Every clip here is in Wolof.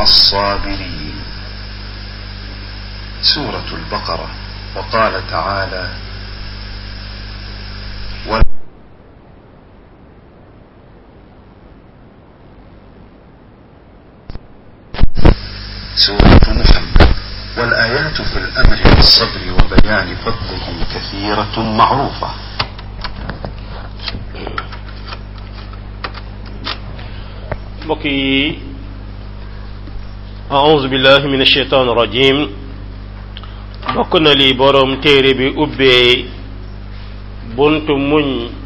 والصابرين سورة البقرة وقال تعالى سورة محمد والآيات في الأمر بالصبر وبيان فضله كثيرة معروفة mbokk yi aouzu billahi min ashaitan rajim bokk na li boroom téere bi ubbee buntu muñ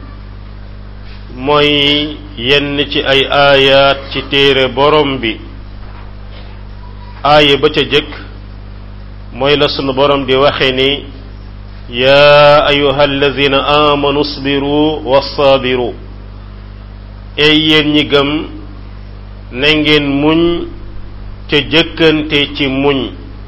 mooy yenn ci ay aayaat ci téere boroom bi aaya ba ca jëkk mooy la sunu boroom di waxe ni yaa ayuha alladina amanu sbiru wasaabiru ey yéen ñi gëm na ngeen muñ ca jëkkante ci muñ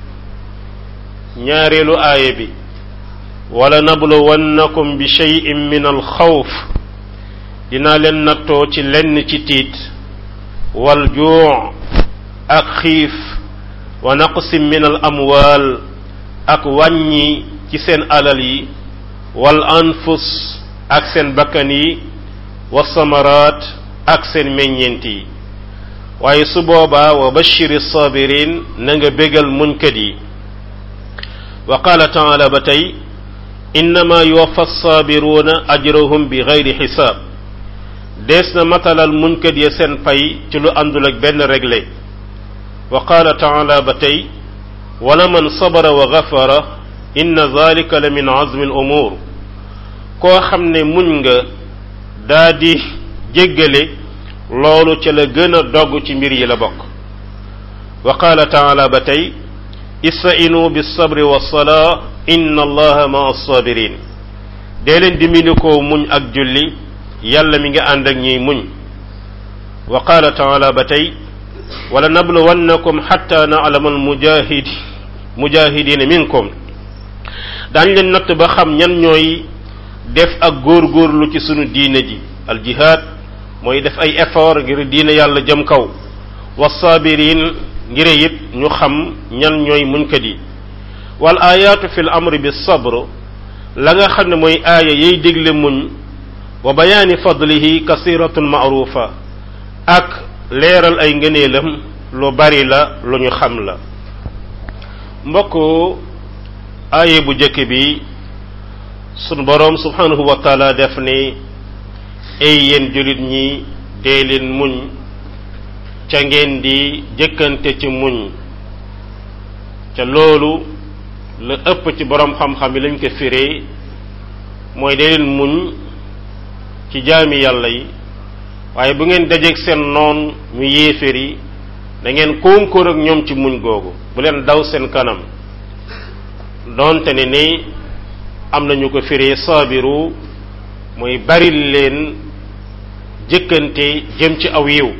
ñaareelu aaya bi wala nabluwannakum bi cheyin min alxawf dinaa leen nattoo ci lenn ci tiit wal juu ak xiif wa naqsim min al amwaal ak wàññi ci seen alal yi wal anfus ak seen bakkan yi wa samaraat ak seen meññeent yi waaye su boobaa wa bashiri sabirin na nga bégal muñkat yi wa qaala taala ba tey innama yuwaffa sabiruuna ajrahum bi gayri xisaab dees na matalal muñkat ya seen pay ci lu àndul ak benn réglé wa qaala taala ba tey wala man sabara wa gafara inna zalika la min azmi al umur koo xam ne muñ nga daa di jéggale loolu ca la gën a dogg ci mbir yi la bokk wa qaala taala ba tey istainu bisabri wassalaa inna allaha ma assabirin dee leen dimbali ko muñ ak julli yàlla mi ngi ànd ak ñiy muñ wa qaala taala ba tey wala nabluwannakum xatta naalama almujahid mujahidina minkum daañ leen natt ba xam ñan ñooy def ak góorgóorlu ci sunu diine ji aljihaad mooy def ay effort ngir diine yàlla jëm kaw wasaabirin ngir it ñu xam ñan ñooy muñkat yi wal ayaatu fi l amri bi sabr la nga xam ne mooy aaya yay dégle muñ wa bayaani fadlihi kasiratun maarufa ak leeral ay ngëneelam lu bari la lu ñu xam la mbokk aaye bu jëkk bi sunu boroom subhanahu wa taala def ni ay yéen jullit ñi dee leen muñ ca ngeen di jëkkante ci muñ ca loolu la ëpp ci boroom xam-xam yi lañ ko firee mooy dee leen muñ ci jaami yàlla yi waaye bu ngeen dajeeg seen noon mu yéeféer yi da ngeen konkoor ak ñoom ci muñ googu bu leen daw seen kanam donte ne ni am nañu ko firee saabiru mooy baril leen jëkkante jëm ci aw yiw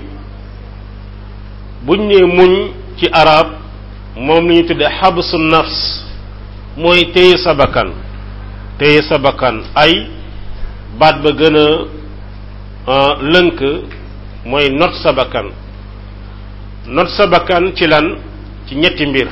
buñ nee muñ ci arab moom la ñu tudde xabsu nafs mooy téye sa bakkan téye sa bakkan ay baat ba gën a lënk mooy not sa bakkan not sa bakkan ci lan ci ñetti mbir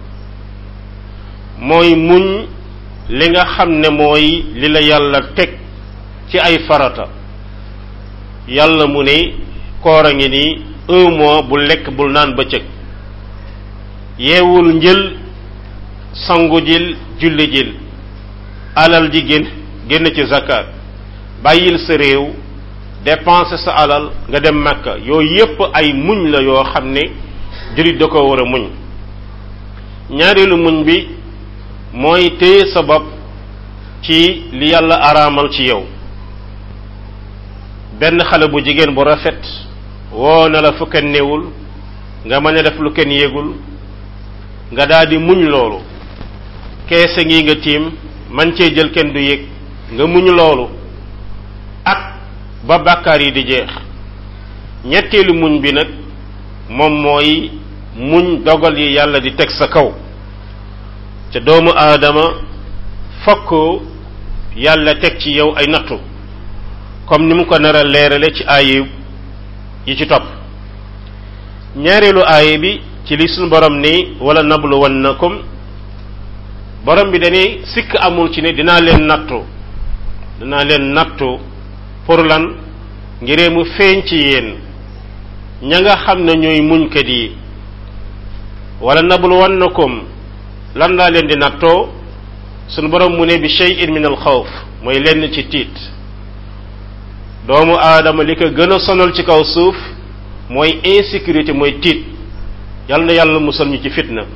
mooy muñ li nga xam ne mooy li la yàlla teg ci ay farata yàlla mu ne koor a ngi ni un mois bu lekk bul naan bëccëg yeewul njël sangu jil julli jil alal ji génn génn ci zakat bàyyil sa réew dépenser sa alal nga dem makka yooyu yépp ay muñ la yoo xam ne jullit da ko war a muñ ñaareelu muñ bi mooy téye sa bopp ci li yàlla araamal ci yow benn xale bu jigéen bu rafet woo na la fu kenn newul nga mën a def lu kenn yégul nga daal di muñ loolu keese ngi nga tiim man cee jël kenn du yëg nga muñ loolu ak ba bàkkaar yi di jeex ñetteelu muñ bi nag moom mooy muñ dogal yi yàlla di teg sa kaw te doomu aadama fokk yàlla teg ci yow ay nattu comme ni mu ko nar a leerale ci aaye yi ci topp ñaareelu aaye bi ci li suñu borom ni wala nabluwannakum borom bi dañuy sikk amul ci ne dinaa leen nattu dinaa leen nattu pour lan ngiree mu feeñ ci yéen ña nga xam ne ñooy muñkat yi wala nabluwannakum lan laa leen di nattoo sunu borom mu ne bi shay'in min al xawf mooy lenn ci tiit doomu aadama li ko gën a sonal ci kaw suuf mooy insécurité mooy tiit yal na yàlla musal ñu ci fitna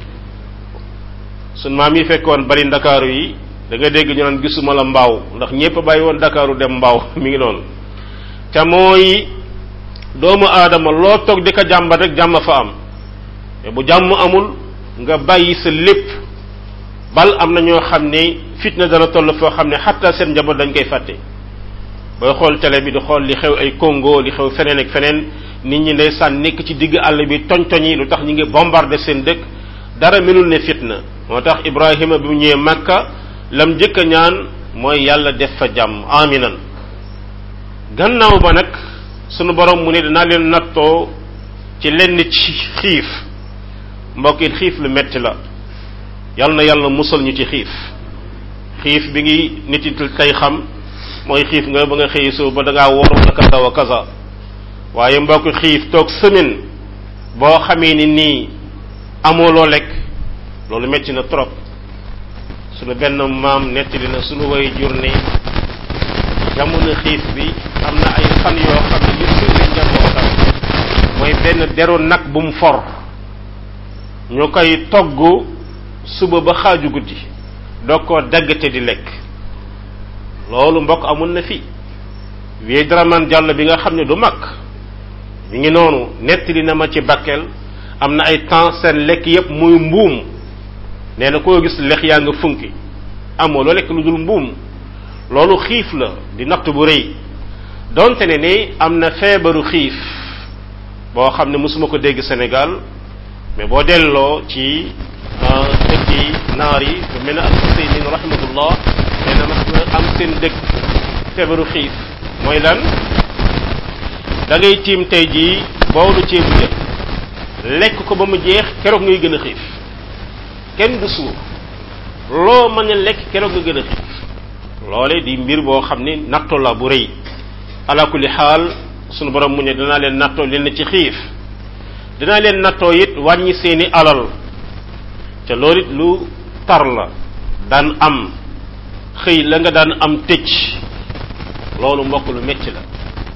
sunu maam yi fekkoon bari ndakaaru yi da nga dégg ñu naan gisuma la mbaaw ndax ñépp bàyyi woon ndakaaru dem mbaaw mi ngi noonu te mooy doomu aadama loo toog di ko jàmbat rek jàmm fa am te bu jàmm amul nga bàyyi sa lépp bal am na ñoo xam ne fitna dana toll foo xam ne xatta seen njaboot dañ koy fàtte booy xool télé bi di xool li xew ay Congo li xew feneen ak feneen nit ñi ndeysaan nekk ci digg àll bi toñ-toñ yi lu tax ñu ngi bombardé seen dëkk dara melul ne fitna moo tax Ibrahima bi mu ñëwee Makka lam njëkk a ñaan mooy yàlla def fa jàmm aminan gannaaw ba nag sunu borom mu ne dinaa leen nattoo ci lenn ci xiif mbokk it xiif lu metti la yal na yàlla musal ñu ci xiif xiif bi ngi nit yi tey xam mooy xiif nga ba nga xëy soo ba da ngaa wóor wala kaza wa kaza waaye mbokk xiif toog semaine boo xamee ni nii amoo loo lekk loolu metti na trop sunu benn maam nettali na sunu way jur ne jamono xiif bi am na ay fan yoo xam ne li firnde njabootam mooy benn deru nag bu mu for ñu koy togg suba ba xaaju guddi doo ko daggate di lekk loolu mbokk amun na fi wii draman jàll bi nga xam ne du mag mi ngi noonu nettali na ma ci Bakel am na ay temps seen lekk yépp muy mbuum nee na koo gis lex yaa nga funki amoo loo lekk lu dul mbuum loolu xiif la di natt bu rëy donte ne ni am na feebaru xiif boo xam ne mosuma ko dégg Sénégal mais boo delloo ci dëkk yi naar yi bu mel ne al Huseynin rahmatullah nee na mas na am seen dëkk feebaru xiif mooy lan da ngay tiim tey jii boolu ceebu jën lekk ko ba mu jeex keroog ngay gën a xiif kenn du suur loo mën a lekk keroog nga gën a xiif loole di mbir boo xam ni natto la bu rëy ala kulli xaal sunu borom mu ne dinaa leen nattoo leen ci xiif dinaa leen nattoo it wàññi seeni alal te loolu it lu tar la daan am xëy la nga daan am tëcc loolu mbokk lu metti la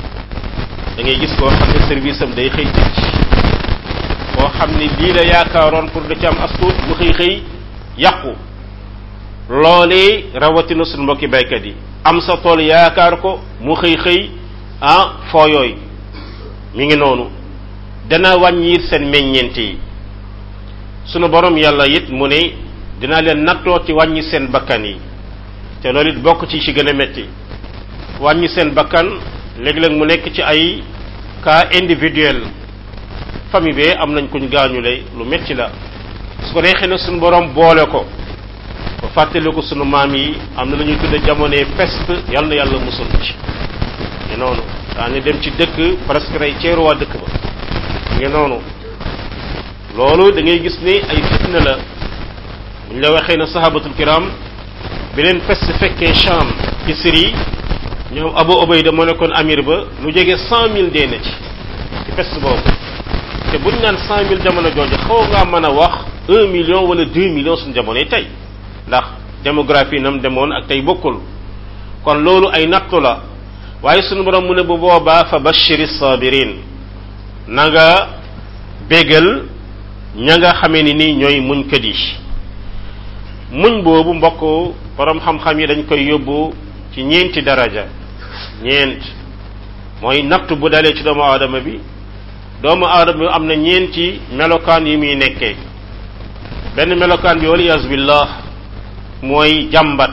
da ngay gis koo xam ne service am day xëy tëcc koo xam ni lii la yaakaaroon pour da ci am astuut bu xëy xëy yàqu loolee rawatina suñu mbokki baykat yi am sa tool yaakaar ko mu xëy xëy ah foo yooyu mi ngi noonu dana wàññi seen meññeent yi sunu borom yàlla it mu ne dina leen nattoo ci wàññi seen bakkan yi te loolu it bokk ci ci gën a metti wàññi seen bakkan léeg-léeg mu nekk ci ay cas individuel famille bee am nañ kuñ gaañule lu metti la su ko neexee ne sunu borom boole ko ba fàttali ko sunu maam yi am na lu ñuy tudde jamonoy peste yàlla na yàlla musul ci ngi noonu daani dem ci dëkk presque rey ceeru waa dëkk ba ngi noonu loolu da ngay gis ni ay fitna la buñ la waxee na sahabatul kiram bi leen peste fekkee Sham ci Syrie ñoom Abu Ubayda moo nekkoon amir ba lu jege cent mille dee na ci ci peste boobu te buñ naan cent mille jamono jooju xaw ngaa mën a wax un million wala deux millions suñu jamonoy tey ndax démographie nam demoon ak tey bokkul kon loolu ay nattu la waaye sunu borom mu ne bu boobaa fa bashiri sabirin na nga bégal ña nga xamee ni nii ñooy muñkat yi muñ boobu mbokk borom xam-xam yi dañ koy yóbbu ci ñeenti daraja ñeent mooy nattu bu dalee ci doomu aadama bi doomu aadama bi am na ñeenti melokaan yi muy nekkee benn melokaan bi waliyas billah mooy jàmbat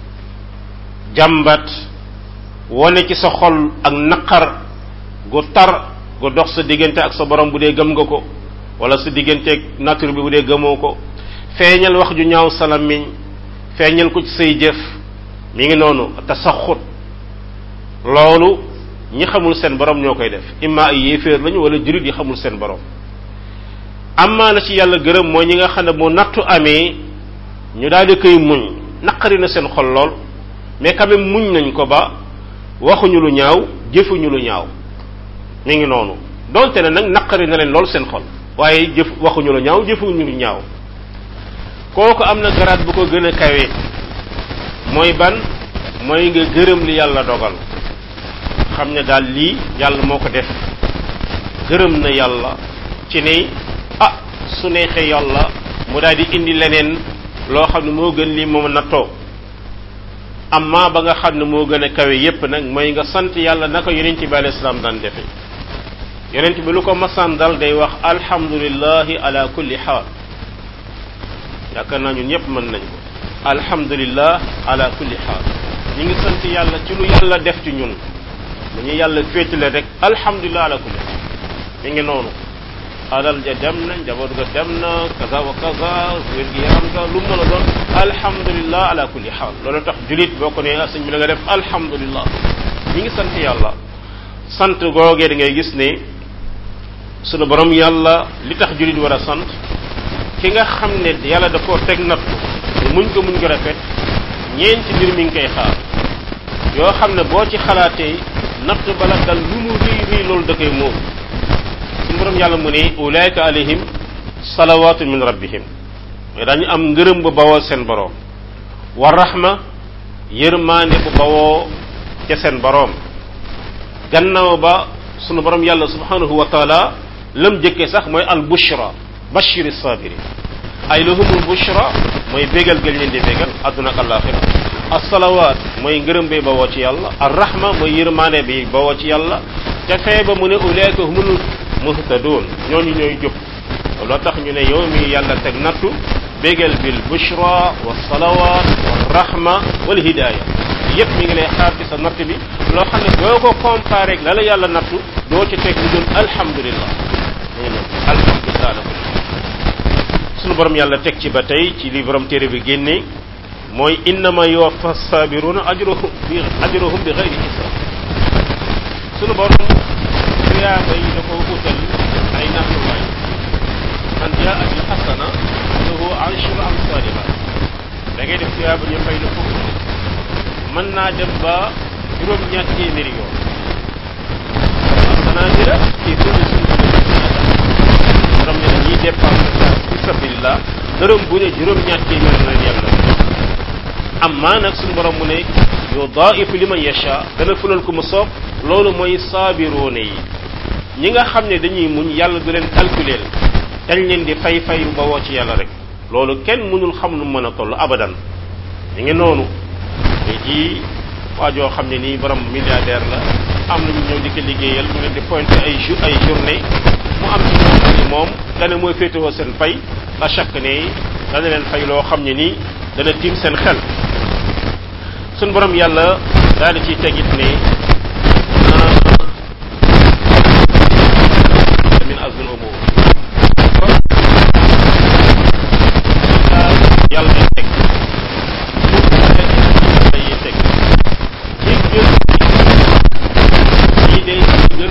jàmbat wane ci sa xol ak naqar gu tar gu dox sa diggante ak sa borom bu dee gëm nga ko wala sa digganteeg nature bi bu dee gëmoo ko feeñal wax ju ñaaw sa làmmiñ feeñal ko ci say jëf mi ngi noonu tasaxut loolu ñi xamul seen borom ñoo koy def imma ay yéeféer lañu wala jurit yi xamul seen borom amaa na ci yàlla gërëm mooy ñi nga xam ne bu nattu amee ñu daal di koy muñ naqari na seen xol lool mais quand même muñ nañ ko ba waxuñu lu ñaaw jëfuñu lu ñaaw mi ngi noonu donte ne nag naqari na leen lool seen xol waaye jëf waxuñu lu ñaaw jëfuñu lu ñaaw kooku am na garaat bu ko gën a kawe mooy ban mooy nga gërëm li yàlla dogal xam ne daal lii yàlla moo ko def gërëm na yàlla ci ne ah su neexee yàlla mu daal di indi leneen loo xam ne moo gën lii moom nattoo amma ba nga xam ne moo gën a kawe yépp nag mooy nga sant yàlla naka yonent bi alayhi salaam daan defe yonent bi lu ko masaan dal day wax alhamdulillahi ala kulli xaal yaakaar naa ñun ñëpp mën nañ ko alhamdulillah ala kulli xaal ñu ngi sant yàlla ci lu yàlla def ci ñun lu ñu yàlla féetale rek alhamdulillah ala kulli xaal mi ngi noonu alal ja dem na njaboot ga dem na kaza wa kaza wér gi yaram ga lu mën a doon alhamdulillah ala kulli xaal loolu tax julit boo ko nee sëñ bi la nga def alhamdulillah ñi ngi sant yàlla sant googee da ngay gis ne sunu borom yàlla li tax julit war a sant ki nga xam ne yàlla da koo teg natt muñ ko muñ ko rafet ñeenti mbir mi ngi koy xaar yoo xam ne boo ci xalaatee natt bala dal lu mu rëy rëy loolu da koy moom suñu borom yàlla mu ne ulaayka alayhim salawaatu min rabbihim mais dañu am ngërëm bu bawoo seen boroom wa rahma yërmaande bu bawoo ca seen boroom gannaaw ba sunu borom yàlla subhanahu wa taala lam jëkkee sax mooy al bushra bashiri sabiri ay lahumul bushra mooy bégal gël leen di bégal adduna ak alaxira asalawaat mooy ngërëm bi bawoo ci yàlla ar rahma mooy yërmaande bi bawoo ci yàlla ca fee ba mu ne ulaayka humul muhtadun ñooñu ñooy jub loo tax ñu ne yow mi yàlla teg nattu bégal bil bushra wa salawat wa rahma wal hidaya yépp mi ngi lay xaar ci sa natt bi loo xam ne boo ko comparé ak la la yàlla nattu doo ci teg lu dul alhamdulillah ñu ne alhamdulillah la sunu borom yàlla teg ci ba tey ci li borom téere bi génne mooy innama yuwaffa sabiruna ajruhum bi ajruhum bi xayri hisab sunu borom tuyaaba yi da ko utal ay nattuwaay man jaa bil xasana lahu ashru amsaliha da ngay def tuyaaba ñu fay la fukk mën naa dem ba juróom-ñaar téeméeri yoon asanaadira ci kulli sunnatin borom ne ñiy dépense fi sabilillah dërëm bu ne juróom-ñaar téeméer la yàlla am maa nag suñu borom mu ne yudaa'ifu liman yasha dana fulal ko mu soob loolu mooy saabiroone yi ñi nga xam ne dañuy muñ yàlla du leen calculer dañ leen di fay fay ba woo ci yàlla rek loolu kenn mënul xam lu mën a toll abadan ñu ngi noonu tey jii waa joo xam ne nii borom milliardaire la am nañu ñëw di ko liggéeyal mu leen di pointé ay jour ay journée mu am ci ñoo xam ne moom dana mooy féetewoo seen fay la chaque ne dana leen fay loo xam ne nii dana tiim seen xel suñ borom yàlla daal di ciy tegit ne min azmil umur yàlla day teg day teg ci gën yi day gën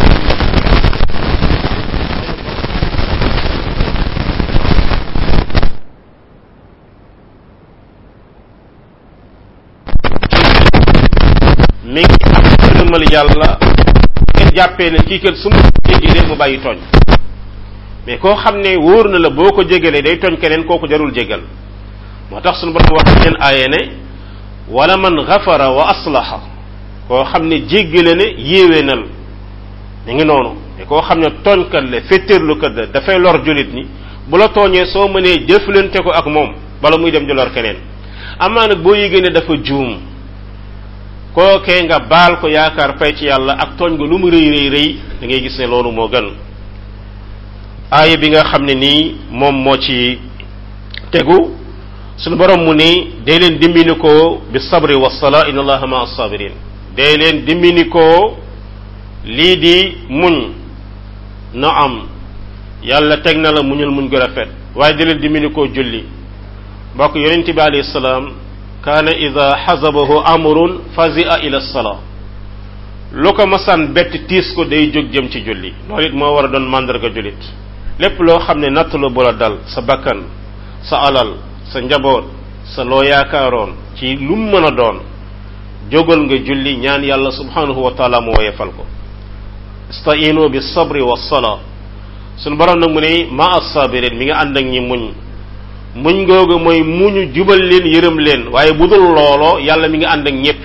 mi ngi am gërëmal yàlla ngeen jàppee ne kii kat su ma jégalee mu bàyyi tooñ mais koo xam ne wóor na la boo ko jégalee day tooñ keneen kooku jarul jégal moo tax suñu borom wax leen aaye ne wala man gafara wa aslaha koo xam ne jéggale ne yéewénal mi ngi noonu mais koo xam ne tooñkat la féttéerlukat la dafay lor julit ñi bu la tooñee soo mënee jëflante ko ak moom bala muy dem di lor keneen amaa nag boo yégée ne dafa juum kookee nga baal ko yaakaar fay ci yàlla ak tooñ nga lu mu rëy rëy rëy da ngay gis ne loolu moo gën aaya bi nga xam ne nii moom moo ci tegu suñu borom mu ni dee leen dimbini ko bi sabri wa sala inna allaha ma sabirin dee leen dimbini ko lii di muñ na am yàlla teg na la muñul muñ gu rafet waaye di leen dimbini ko julli mbokk yonente bi alayhi salaam kaana ida xasabahu amrun fazia ila sala lu ko masaan bett tiis ko day jóg jëm ci julli loolu it moo war a doon màndarga jullit lépp loo xam ne natt la bu la dal sa bakkan sa alal sa njaboot sa loo yaakaaroon ci lu mu mën a doon jógal nga julli ñaan yàlla subhanahu wa taala mu woyefal ko istainu bi sabri wa sala suñu borom nag mu ne ma as-sabirin mi nga ànd ak ñi muñ muñ googu mooy muñu jubal leen yërëm leen waaye bu dul looloo yàlla mi nga ànd ak ñépp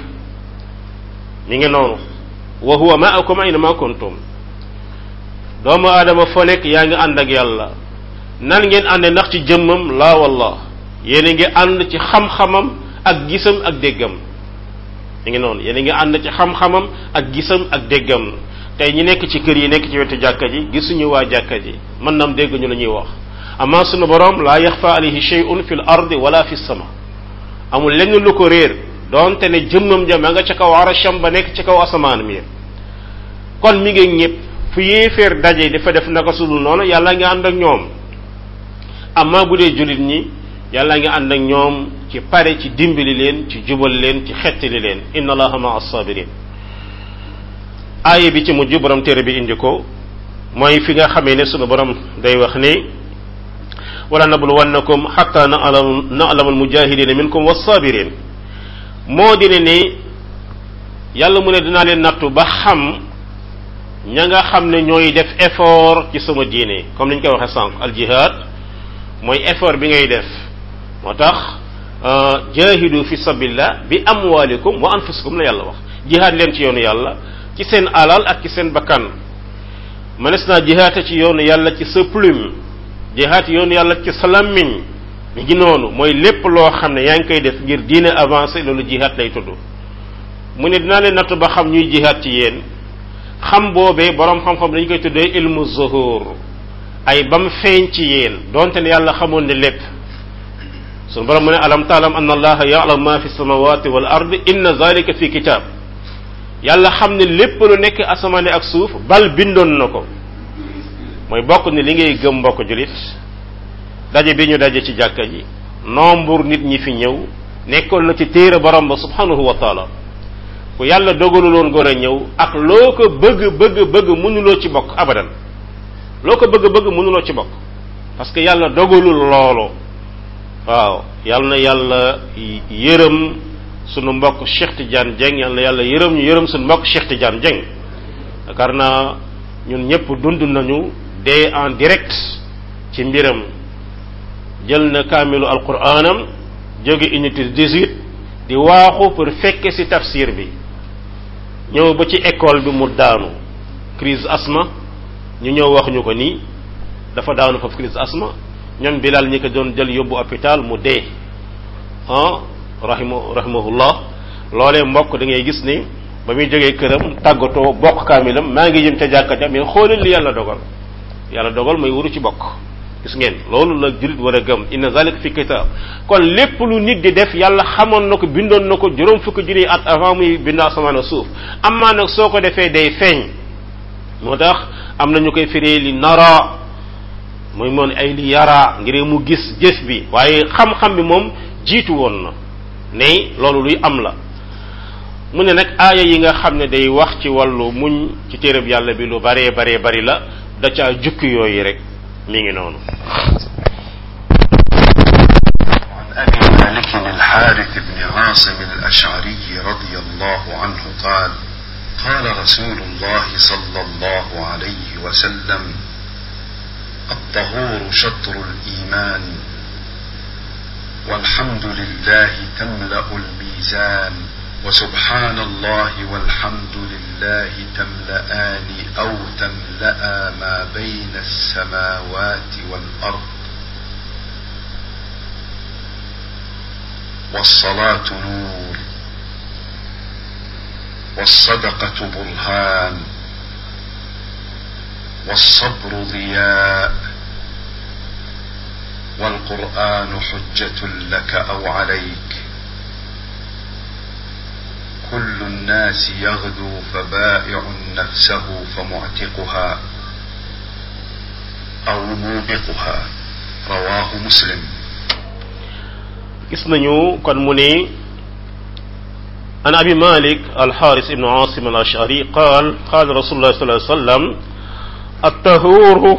mi ngi noonu wa huwa ma'akum ayna ma kuntum doomu aadama foo nekk yaa ngi ànd ak yàlla nan ngeen ànde ndax ci jëmmam laa wallah yéen a ngi ànd ci xam-xamam ak gisam ak déggam mi ngi noonu yéen a ngi ànd ci xam-xamam ak gisam ak déggam tey ñi nekk ci kër yi nekk ci wetu jàkka ji gisuñu waa jàkka ji mën nam dégguñu la ñuy wax amma sunu borom laa yaxfa alayhi shay'un fil ardi wala fi sama amul lenn lu ko réer doonte ne jëmmam ja ma nga ca kaw arasham ba nekk ci kaw asamaan mi kon mi ngi ñëpp fu yéeféer daje dafa def naka sudul noonu yàlla nga ànd ak ñoom amma bu dee jullit ñi yàlla nga ànd ak ñoom ci pare ci dimbali leen ci jubal leen ci xettali leen inna allaha ma as-sabirin aaya bi ci mujj borom téere bi indi ko mooy fi nga xamee ne sunu borom day wax ni wala nabluwannakum xatta na'lam na'lam almujahidina minkum was-sabirin moo di ne ni yàlla mu ne dinaa leen nattu ba xam ña nga xam ne ñooy def effort ci sama diine comme ni ñu koy waxee sànq al jihad mooy effort bi ngay def moo tax jahidu fi sabilillah bi amwalikum wa anfusikum la yàlla wax jihaad leen ci yoonu yàlla ci seen alal ak ci seen bakkan mënees naa jihaate ci yoonu yàlla ci sa plume jihaat yoonu yàlla ci sa lammiñ mi ngi noonu mooy lépp loo xam ne yaa ngi koy def ngir diine avancé loolu jihaat lay tudd mu ne dinaa leen natt ba xam ñuy jihaat ci yéen xam boobee borom xam-xam dañu koy tuddee ilmu zuhur ay bam feeñ ci yéen donte ne yàlla xamoon ne lépp sunu borom mu ne alam taalam anna allaha ya'lamu ma fi samawati wal ardi inna zalika fi kitab yàlla xam ne lépp lu nekk asamaane ak suuf bal bindoon na ko mooy bokk ni li ngay gëm mbokk julit daje bi ñu daje ci jàkka ji nombre nit ñi fi ñëw nekkoon na ci téere borom ba subhanahu wa taala ku yàlla dogaluloon góor a ñëw ak loo ko bëgg bëgg bëgg mënuloo ci bokk abadan loo ko bëgg bëgg mënuloo ci bokk parce que yàlla dogalul loolu waaw yàlla na yàlla yërëm sunu mbokk Cheikh Tidiane Dieng yàlla na yàlla yërëm ñu yërëm sunu mbokk Cheikh Tidiane Dieng yaakaar naa ñun ñëpp dund nañu dee en direct ci mbiram jël na kaamilu alquranam jóge unité 18 di waaxu pour fekke ci tafsir bi ñëw ba ci école bi mu daanu crise asma ñu ñëw wax ñu ko nii dafa daanu foofu crise asma ñoom bilal ñi ko doon jël yóbbu hôpital mu dee ah rahimu rahimahullah loolee mbokk da ngay gis ni ba muy jógee këram tàggatoo bokk kaamilam maa ngi jëm ca jàkka ja mais xoolal li yàlla dogal yàlla dogal mooy wuru ci bokk gis ngeen loolu la jullit war a gëm inna zalika fi kitab kon lépp lu nit di def yàlla xamoon na ko bindoon na ko juróom fukki junniy at avant muy bind asamaan a suuf amaa nag soo ko defee day feeñ moo tax am na ñu koy firee li nara muy moon ay li yara ngir mu gis jëf bi waaye xam-xam bi moom jiitu woon na ne loolu luy am la mu ne nag aaya yi nga xam ne day wax ci wàllu muñ ci téereb yàlla bi lu baree baree bari la da caa jukki yooyu rek mi ngi noonu عن أبي مالك الحارث بن عاصم الأشعري رضي الله عنه قال قال رسول الله صلى الله عليه وسلم الطهور شطر الإيمان والحمد لله تملأ الميزان وسبحان الله والحمد لله تملأان أو تملأ ما بين السماوات والأرض والصلاة نور والصدقة برهان والصبر ضياء والقرآن حجة لك أو عليك كل الناس يغدو فبائع نفسه فمعتقها أو موبقها رواه مسلم gis nañu kon mu ne an abi malik alxaaris ibnu asim al ashari qaal qaal rasulullah sallallahu alayhi wa sallam الطهور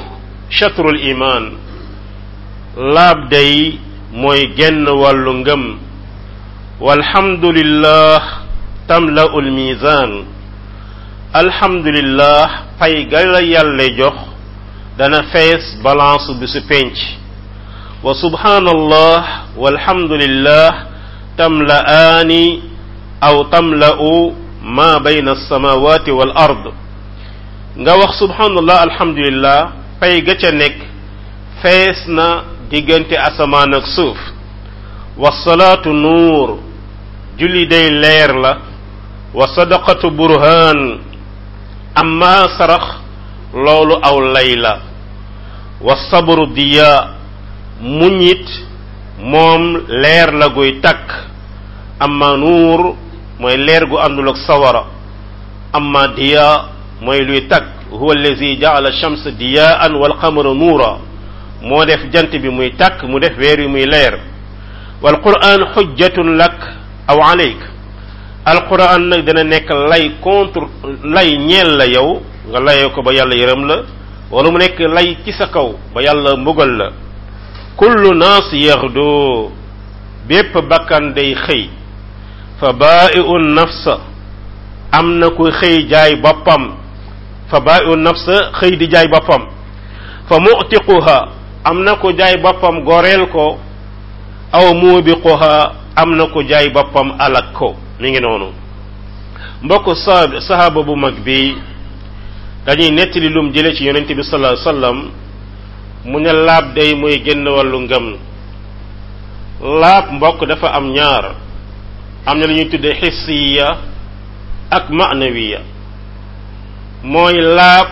chatrul iman laab day mooy genn wàllu ngëm walhamdulillah tamla'ul mizan alhamdulillah pay ga la yàlla jox dana fees balance bi su penc wa subhanallah walhamdulillah tamla'aani aw tamla'u ma bayna alsamawati wal ard nga wax subhanallah alhamdulillah pay ga ca nekk fees na diggante asamaan ak suuf wasalaatu nuur julli day leer la wa sadaqatu burhaan amma sarax loolu aw lay la wa sabru diya muñit moom leer la guy takk amma nuur mooy leer gu àndul ak sawara amma diya mooy luy takk huwa allazi jaala shamsa diyaan wal qamara nuura moo def jant bi muy takk mu def weer wi muy leer wal quran xujjatun lak aw alayk alquran nag dana nekk lay contre lay ñeel la yow nga layee ko ba yàlla yërëm la wala mu nekk lay ci sa kaw ba yàlla mbugal la kullu naas yaxdu bépp bakkan day xëy fa baa'i'un nafsa am na ku xëy jaay boppam fa baa'i'un nafsa xëy di jaay boppam fa mu'tiquha am na ku jaay boppam goreel ko aw muubiquha am na ku jaay boppam alak ko mi ngi noonu mbokk sa sahaaba bu mag bi dañuy nettali lum jële ci yonente bi sallallahu alayhi wasallam mu ne laab day mooy génn wàllu ngëm laab mbokk dafa am ñaar am na lu ñuy tudde xissiya ak ma'nawiya mooy laab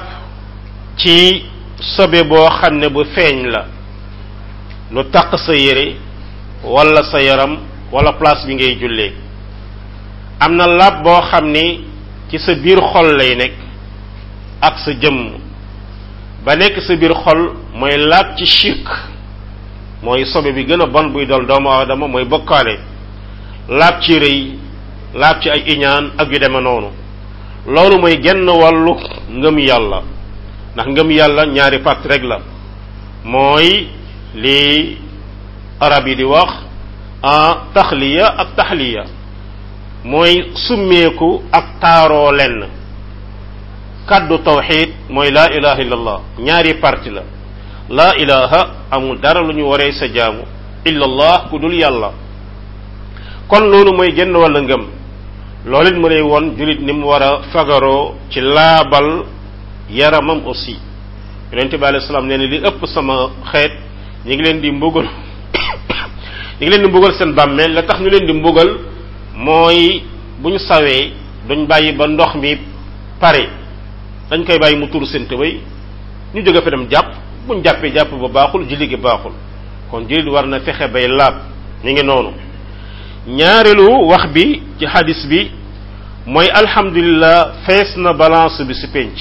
ci sobe boo xam ne bu feeñ la lu taq sa yére wala sa yaram wala place bi ngay jullee am na laab boo xam ni ci sa biir xol lay nekk ak sa jëmm ba nekk sa biir xol mooy laab ci shirk mooy sobe bi gën a bon buy dal doomu aadama mooy bokkaale laab ci rëy laab ci ay iñaan ak yu deme noonu loolu mooy genn wàllu ngëm yàlla ndax ngëm yàlla ñaari part rek la mooy li arab yi di wax a taxliya ak taxliya mooy summeeku ak taaroo lenn kaddu tawxid mooy laa ilaha illallah ñaari parti la laa ilaha amul dara lu ñu waree sa jaamu illallah ku dul yàlla kon loolu mooy genn wàlla ngëm loolu it mu lay woon julit ni mu war a fagaroo ci laabal yaramam aussi yonente bi alayhi salaam nee na li ëpp sama xeet ñi ngi leen di mbugal ñi ngi leen di mbugal seen bàmmeel la tax ñu leen di mbugal mooy bu ñu sawee duñ bàyyi ba ndox mi pare dañ koy bàyyi mu tur seen tëbay ñu jóge fa dem jàpp buñ jàppee jàpp ba baaxul julli gi baaxul kon jullit war na fexe bay laab ñu ngi noonu ñaareelu wax bi ci hadis bi mooy alhamdulillah fees na balance bi si penc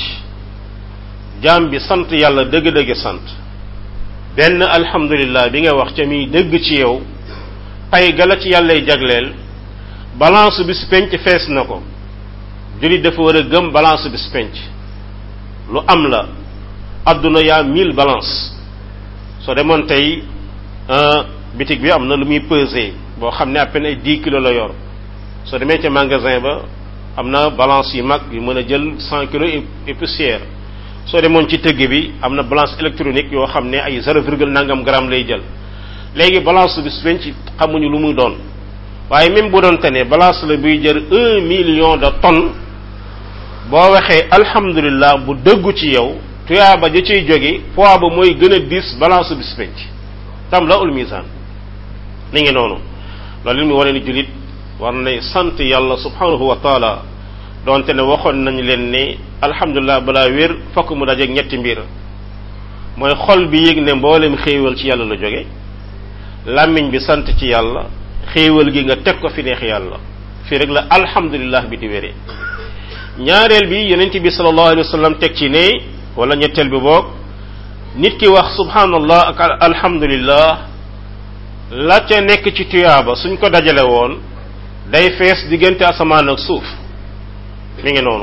jaam bi sant yàlla dëgg-dëgg sant benn alhamdulillah bi nga wax ca muy dëgg ci yow pay gala ci yàllay jagleel balance bi si penc fees na ko jullit dafa war a gëm balance bi si penc lu am la adduna yaa mille balance soo demoon tey bitig bi am na lu muy peser boo xam ne à peine ay dix kilos la yor soo demee ca magasin ba am na balance yu mag yu mën a jël cent kilos et poussière soo demoon ci tëgg bi am na balance électronique yoo xam ne ay zéro virgule nangam gramme lay jël léegi balance bi penc xamuñu lu muy doon waaye même bu doon tane balance la buy jël un million de tonnes boo waxee alhamdulillah bu dëggu ci yow tuyaaba ja ciy jóge poids ba mooy gën a diis balance bi penc tam la ul misaan ni ngi noonu loolu li mu wane ni jullit war nay sant yàlla subhanahu wa taala donte ne waxoon nañu leen ne alhamdulilah balaa wér fokk mu dajeeg ñetti mbir mooy xol bi yëg ne mboolem xéewal ci yàlla la jóge làmmiñ bi sant ci yàlla xéewal gi nga teg ko fi neex yàlla fii rek la alhamdulilah bi di wéree ñaareel bi yonent bi sallallahu alayhi wa sallam teg ci ne wala ñetteel bi boog nit ki wax subhanallah ak alhamdulillah la ca nekk ci tuyaaba suñ ko dajale woon day fees diggante asamaan ak suuf mi ngi noonu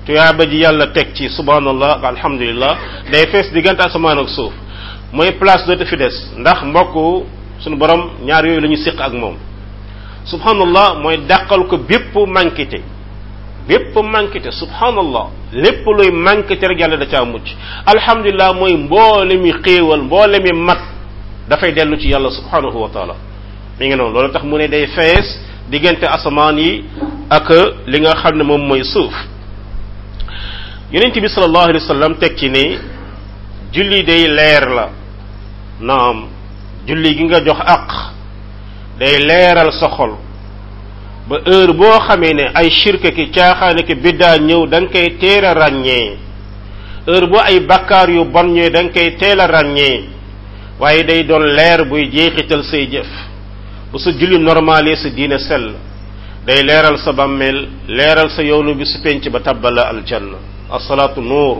tuyaaba ji yàlla teg ci subhanallah ak alhamdulillah day fees diggante asamaan ak suuf mooy place dootu fi des ndax mbokk suñu borom ñaar yooyu la ñu siq ak moom subhanallah mooy dàqal ko bépp manquité bépp manquité subhanallah lépp luy manquité rek yàlla da caa mucc alhamdulillah mooy mboole mi xéewal mboole mi mat dafay dellu ci yàlla subhanahu wa taala mi ngi noonu loolu tax mu ne day fees diggante asamaan yi ak li nga xam ne moom mooy suuf yonent bi sallallahu alayhi wa sallam teg ci ne julli day leer la naam julli gi nga jox aq day leeral sa xol ba heure boo xamee ne ay shirka ki caaxaane ki biddaa ñëw da nga koy teel a ràññee heure boo ay bakkaar yu bon ñëwee da nga koy teel a ràññee waaye day doon leer buy jeexital say jëf bu sa julli normalé sa diine sell day leeral sa bàmmeel leeral sa yoonu bi su penc ba tabbala aljanna asalaatu nuur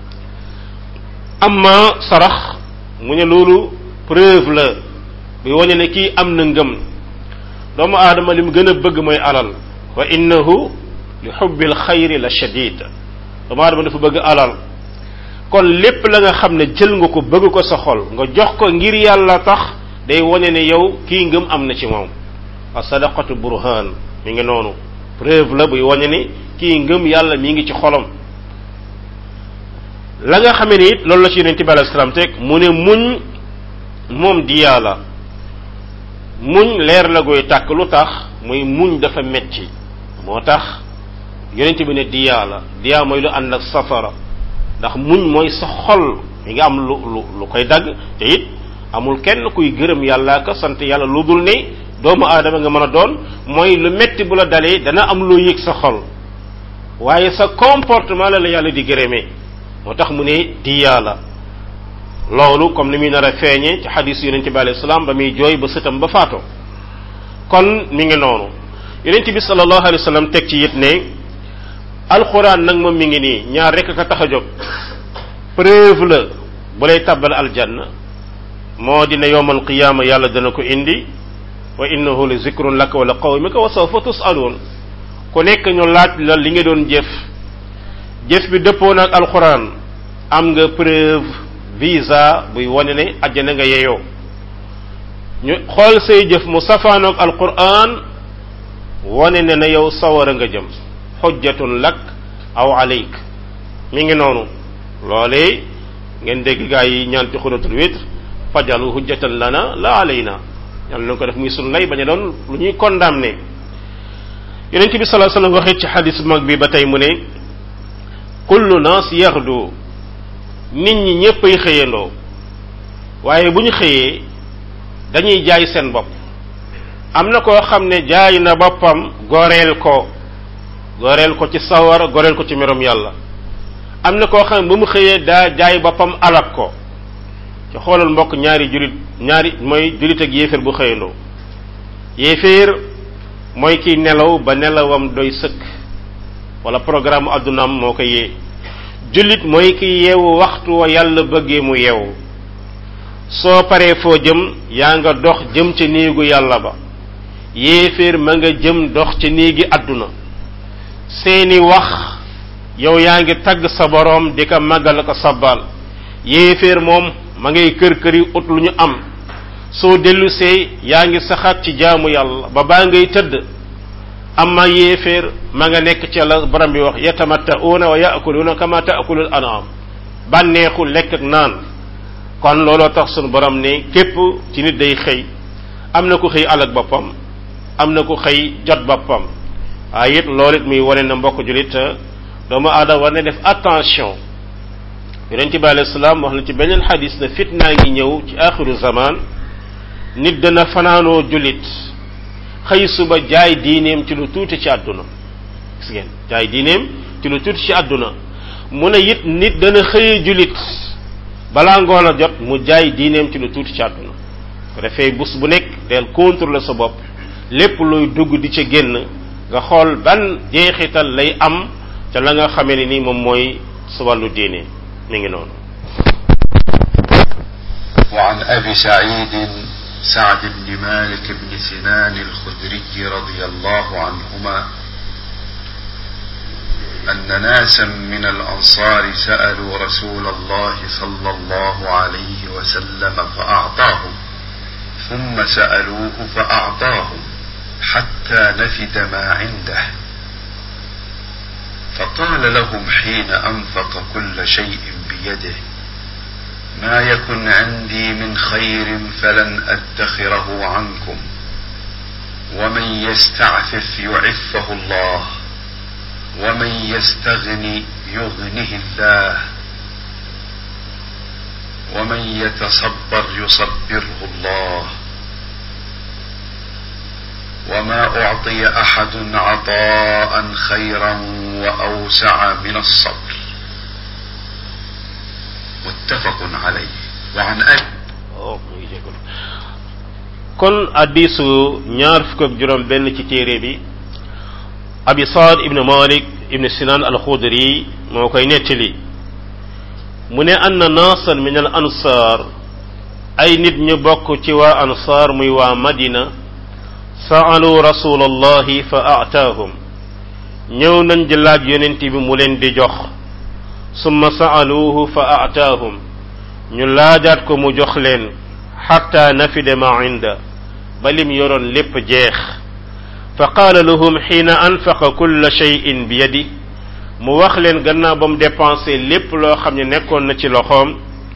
amma sarax mu ne loolu preuve la bi wane ne kii am na ngëm doomu aadama li mu gën a bëgg mooy alal wa innahu li xubbil xayri la shadid doomu aadama dafa bëgg alal kon lépp la nga xam ne jël nga ko bëgg ko sa xol nga jox ko ngir yàlla tax day wane ne yow kii ngëm am na ci moom a sadaqatu burhan mi ngi noonu preuve la buy wane ne kii ngëm yàlla mi ngi ci xolam la nga xamee ni it loolu la ci yonente bi alayhi salaam teg mu ne muñ moom di yàlla muñ leer la goy tàkk lu tax muy muñ dafa metti moo tax yonente bi ne diyaa la diyaa mooy lu ànd ak safara ndax muñ mooy sa xol mi nga am lu lu lu koy dagg te it amul kenn kuy gërëm yàlla ka sant yàlla lu dul ne doomu aadama nga mën a doon mooy lu metti bu la dalee dana am loo yëg sa xol waaye sa comportement la la yàlla di gërëmee moo tax mu ne diyaa la loolu comme ni muy nar a feeñe ci xadis yonent bi alayhi salaam ba muy jooy ba sëtam ba faatoo kon mi ngi noonu yonent bi sallallahu alayhi wa sallam teg ci it ne alxuraan nag moom mi ngi nii ñaar rek ka tax a jóg preuve la bu lay tabbal aljanna moo dina yowmal qiyaama yàlla dana ko indi wa innahu li zikrun laka wa la qawmika wa sawfa tusaluun ku nekk ñu laaj la li nga doon jëf jëf bi dëppoo ak alxuraan am nga preuve visa buy wane ne àjjana nga yeyoo ñu xool say jëf mu safaanoog alquran wane ne na yow sawara nga jëm xujjatun lak aw alayk mi ngi noonu loolee ngeen dégg gaa yi ñaan ci xunatul witr fajalu hujjatan lana la alayna yàlla na ko def muy sun lay bañ a doon lu ñuy condamné yonent bi salaa sallam waxee ci xadis mag bi ba tey mu ne kullu naas yaxdu nit ñi ñépp ay xëyandoo waaye bu ñu xëyee dañuy jaay seen bopp am na koo xam ne jaay na boppam goreel ko goreel ko ci sawar goreel ko ci merom yàlla am na koo xam ne ba mu xëyee daa jaay boppam alab ko ci xoolal mbokk ñaari julit ñaari mooy julit ak yéeféer bu xëyandoo yéeféer mooy kiy nelaw ba nelawam doy sëkk wala programme addunaam moo ko yee jullit mooy ki yeewu waxtu wa yàlla bëggee mu yeewu soo paree foo jëm yaa nga dox jëm ca néegu yàlla ba yéeféer ma nga jëm dox ca néegi àdduna seeni wax yow yaa ngi tagg sa boroom di ko màggal ko sabbal yéeféer moom ma ngay kër këri ut lu ñu am soo dellusee yaa ngi saxaat ci jaamu yàlla ba baa ngay tëdd amma yéeféer ma nga nekk ci la borom bi wax yatamatta'una wa ya'kuluna kama ta'kulul an'am bànneexu lekk ak naan kon looloo tax sunu borom ne képp ci nit day xëy am na ku xëy alak boppam am na ku xëy jot boppam waaye it loolu it muy wane na mbokk julit doomu aadama war na def attention yonente bi alayhi salaam wax na ci beneen xadis na fitnaa ngi ñëw ci axiru zaman nit dana fanaanoo julit xëy suba jaay diineem ci lu tuuti ci àdduna gis ngeen jaay diineem ci lu tuuti ci àdduna mu ne it nit dana xëye julit balaa ngoon a jot mu jaay diineem ci lu tuuti ci àdduna ko defee bés bu nekk del contrôler sa bopp lépp luy dugg di ca génn nga xool ban jeexital lay am ca la nga xamee ne ni moom mooy sa wàllu diine mi ngi noonu وعن أبي سعيد سعد بن مالك بن سنان الخدري رضي الله عنهما أن ناسا من الأنصار سألوا رسول الله صلى الله عليه وسلم فأعطاهم ثم سألوه فأعطاهم حتى نفد ما عنده فقال لهم حين أنفق كل شيء بيده ما يكن عندي من خير فلن أدخره عنكم ومن يستعفف يعفه الله ومن يستغني يغنه الله ومن يتصبر يصبره الله وما أعطي أحد عطاء خيرا وأوسع من الصبر متفق عليه وعن أبي kon addisu ñaar fukk ak juróom benn ci téere bi abi saad ibnu malik ibnu sinan alxudri moo koy nettali mu ne anna naasan min al ansaar ay nit ñu bokk ci waa ansaar muy waa madina saalu rasulallahi fa aataahum ñëw nañ di laaj yonent bi mu leen di jox summa saaluuhu fa aataahum ñu laajaat ko mu jox leen xatta nafide ma inda ba lim yoroon lépp jeex fa qaala lahum xiina anfaqa kulla cheyin bi yadi mu wax leen gannaaw ba mu dépensé lépp loo xam ne nekkoon na ci loxoom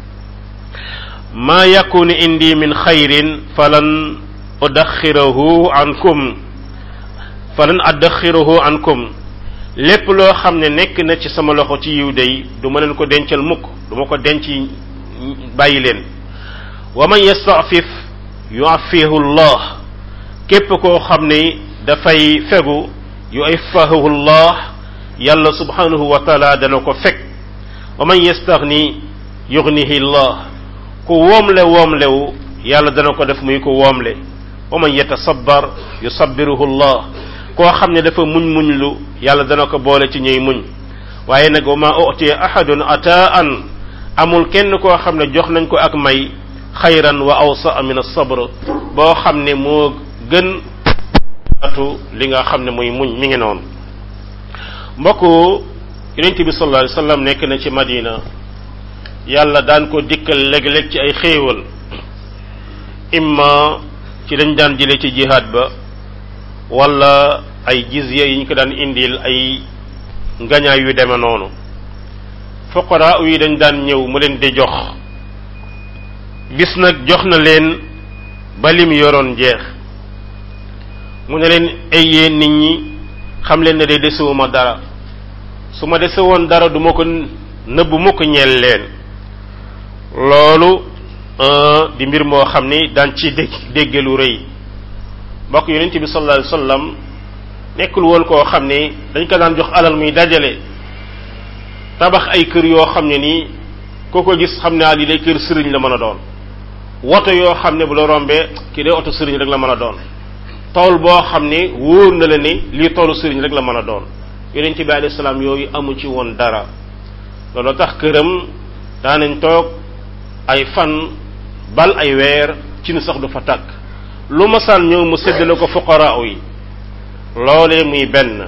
maa yakunu indi min xayrin falan udaxirahu ankum falan addaxirahu ankum lépp loo xam ne nekk na ci sama loxo ci yiw day du ma leen ko dencal mukk du ma ko denc bàyyi leen wa man yastafif yuafihu llah képp koo xam ne dafay fegu yuafahu llah yàlla subhanahu wa taala dana ko fekk wa man yastaxni yugnihi llah ku woomle woomlewu yàlla dana ko def muy ko woomle wa man yatasabar yusabiruhu llah koo xam ne dafa muñ muñ lu yàlla dana ko boole ci ñuy muñ waaye nag wa ma utiya ahadun ataan amul kenn koo xam ne jox nañ ko ak may xayran wa awsa min as-sabr boo xam ne moo gën atu li nga xam ne muy muñ mi ngi noonu mbokk yonent bi sallallahu alayhi wasallam nekk na ci madina yàlla daan ko dikkal léeg-léeg ci ay xéewal imma ci dañ daan jële ci jihaad ba wala ay jizya yi ñu ko daan indil ay ngañaay yu deme noonu fuqara yi dañ daan ñëw mu leen di jox bis nag jox na leen ba lim yoroon jeex mu ne leen ay yéen nit ñi xam leen ne de desewuma dara su ma dese woon dara du ma ko nëbb mukk ñeel leen loolu di mbir moo xam ni daan ci dégg dégge lu rëy mbokk yonent bi sallallahu alayhi wasallam nekkul woon koo xam ni dañ ko daan jox alal muy dajale tabax ay kër yoo xam ne nii koo ko gis xam ne lii day kër sëriñ la mën a doon woto yoo xam ne bu la rombee kii day oto sëriñ rek la mën a doon tool boo xam ne wóor na la ni lii toolu sëriñ rek la mën a doon yonent bi alayhi salaam yooyu amu ci woon dara loolu tax këram daanañ toog ay fan bal ay weer ci ni sax du fa tàkk lu masaan ñëw mu séddale ko fuqaraa yi loolee muy benn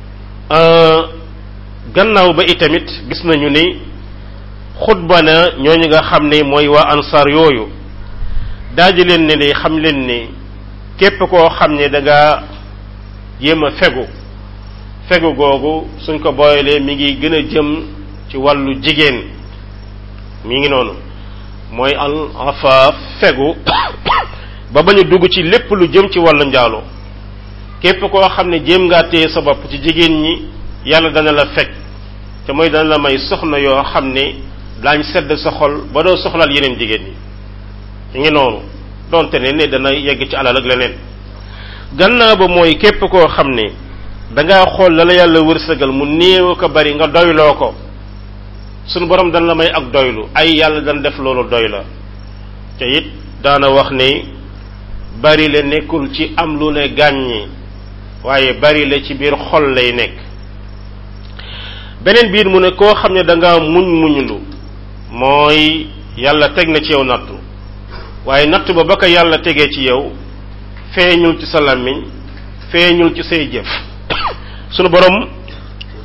gannaaw ba itamit gis nañu ni xutba na ñooñu nga xam ne mooy waa ansar yooyu daaji leen ne ni xam leen ni képp koo xam ne da nga jéem a fegu fegu googu suñ ko booyalee mi ngi gën a jëm ci wàllu jigéen mi ngi noonu mooy al afaaf fegu ba bañu dugg ci lépp lu jëm ci wàllu njaalo képp koo xam ne jéem ngaa téye sa bopp ci jigéen ñi yàlla dana la fekk te mooy dana la may soxna yoo xam ne daañ sedd sa xol ba doo soxlaal yeneen jigéen ñi mi ngi noonu donte ne ne dana yegg ci alal ak leneen gannaaw ba mooy képp koo xam ne dangaa xool la la yàlla wërsëgal mu néew ko bari nga doyloo ko sunu borom dana la may ak doylu ay yàlla dana def loolu doy la te it daana wax ne bari la nekkul ci am lu ne gàññi waaye bari la ci biir xol lay nekk beneen biir mu ne koo xam ne danga muñ muñlu mooy yàlla teg na ci yow nattu waaye natt ba ba ko yàlla tegee ci yow feeñul ci sa làmmiñ feeñul ci say jëf sunu borom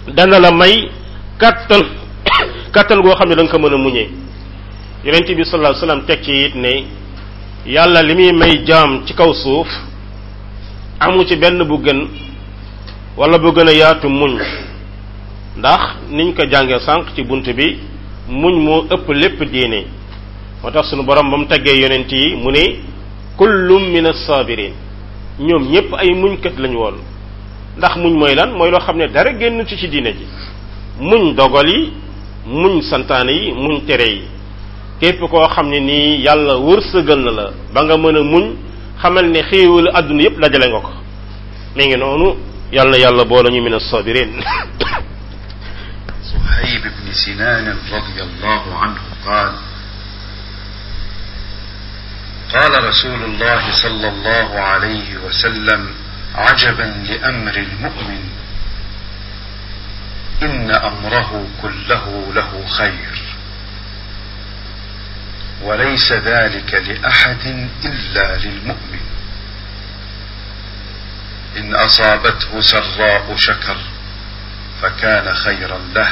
dana la may kattan kattan goo xam ne da nga ko mën a muñee yonent bi sallallahu alayhi wasallam teg ci it ne yàlla li muy may jaam ci kaw suuf amu ci benn bu gën wala bu gën a yaatu muñ ndax niñ ko jàngee sànq ci bunt bi muñ moo ëpp lépp diine moo tax sunu borom ba mu teggee yonent yi mu ne kullum min as-sabirin ñoom ñépp ay muñkat lañu woon ndax muñ mooy lan mooy loo xam ne dara génn ci ci diine ji muñ dogal yi muñ santaane yi muñ tere yi képp koo xam ne nii yàlla wërsëgal na la ba nga mën a muñ xamal ne xéewalu àdduna yépp dajale nga ko mi ngi noonu yàlla na yàlla boole ñu min as-sabirin صهيب بن سنان رضي الله عنه قال قال رسول الله صلى الله عليه وسلم عجبا لامر المؤمن ان امره كله له خير وليس ذلك لاحد الا للمؤمن ان اصابته سراء شكر فكان خيرا له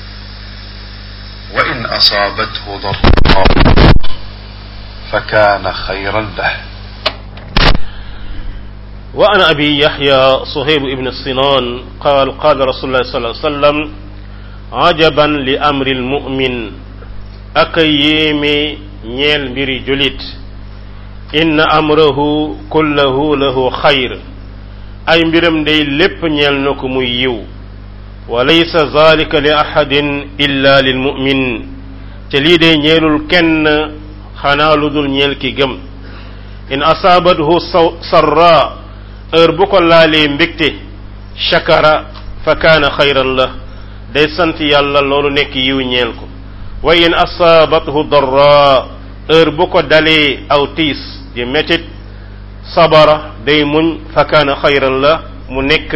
وان اصابته ضراء فكان خيرا له وعن أبي يحيى صهيب بن الصنان قال قال رسول الله صلى الله عليه وسلم عجبا لأمر المؤمن أكيمي ñeel mbiri julit inna amrahu kullahu lahu xayr ay mbiram day lépp ñeel na ko muy yiw wa laysa zalika li ahadin illa lil mu'min te lii day ñeelul kenn xanaa lu dul ñeel ki gëm in asaabathu sarra heure bu ko laalee mbégte shakara fa kaana xayran la day sant yàlla loolu nekk yiw ñeel ko wa in asaabathu darra heure bu ko dalee aw tiis di métit sabara day muñ fa kaana xayran la mu nekk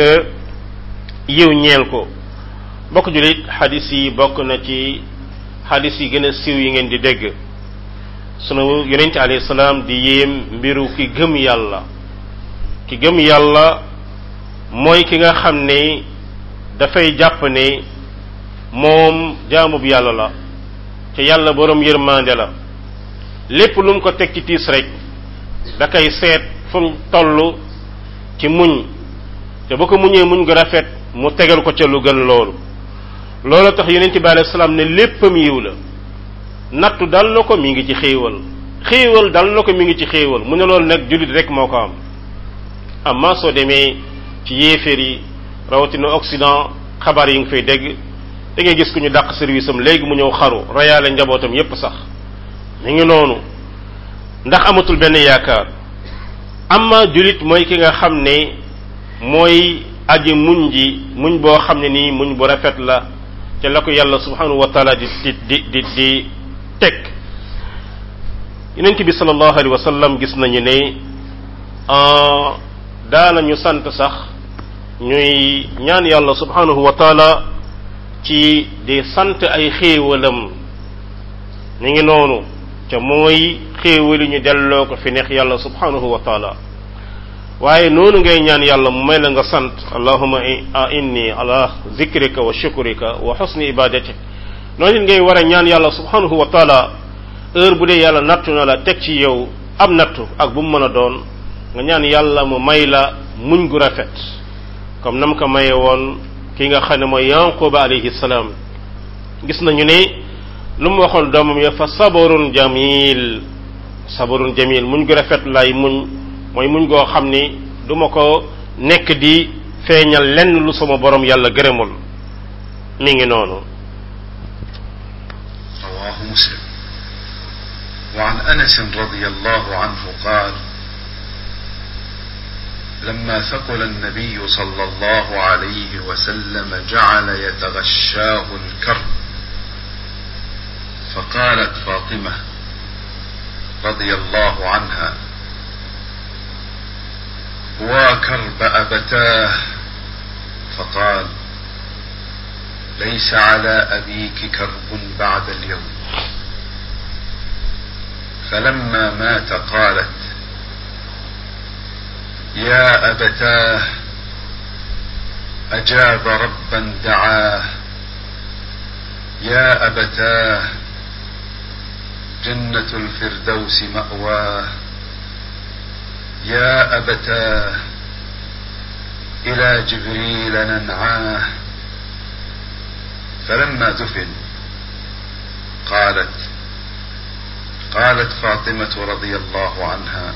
yiw ñeel ko bokk julit xadis yi bokk na ci xadis yi gën a siiw yi ngeen di dégg sunu yonente alayhi salaam di yéem mbiru ki gëm yàlla ki gëm yàlla mooy ki nga xam ne dafay jàpp ne moom jaamub yàlla la te yàlla borom yërmande la lépp lu mu ko teg ci tiis rek da koy seet fu mu toll ci muñ te bu ko muñee muñ gu rafet mu tegal ko ca lu gën loolu loolu tax yonent bi alayhi salaam ne léppam yiw la nattu dal na ko mi ngi ci xéewal xéewal dal na ko mi ngi ci xéewal mu ne loolu nag jullit rek moo ko am amma soo demee ci yéeféer yi rawatina Occident xabaar yi nga fay dégg da ngay gis ku ñu dàq service am léegi mu ñëw xaru rayaale njabootam yépp sax mi ngi noonu ndax amatul benn yaakaar amma jullit mooy ki nga xam ne mooy aji muñ ji muñ boo xam ne nii muñ bu rafet la te la ko yàlla subhanahu wa taala di di di di di teg yonent bi sallallahu alayhi wa sallam gis nañu ne daanañu sant sax ñuy ñaan yàlla subhanahu wa taala ci di sant ay xéewalam mi ngi noonu te mooy xéewali ñu delloo ko fi neex yàlla subhanahu wa taala waaye noonu ngay ñaan yàlla mu may la nga sant allahuma inni ala zikrika wa shukrika wa husni ibadatik noonu it ngay war a ñaan yàlla subhanahu wa taala heure bu dee yàlla nattu na la teg ci yow am nattu ak bu mu mën a doon nga ñaan yàlla mu may la muñ gu rafet comme nam ko maye woon ki nga xam ne mooy yanquba alayhi salaam gis nañu ne lu mu waxoon doomam ya fa sabarun jamil sabarun jamil muñ gu rafet lay muñ mooy muñ goo xam ni du ma ko nekk di feeñal lenn lu sama borom yàlla gërëmul mi ngi noonu رواه مسلم وعن انس رضي الله عنه قال لما ثقل النبي صلى الله عليه وسلم جعل يتغشاه الكرب فقالت فاطمه رضي الله عنها وكرب ابتاه فقال ليس على ابيك كرب بعد اليوم فلما مات قالت يا ابتاه أجاب ربا دعاه يا أبتاه جنة الفردوس مأواه يا أبتاه إلى جبريل ننعاه فلما دفن قالت قالت فاطمة رضي الله عنها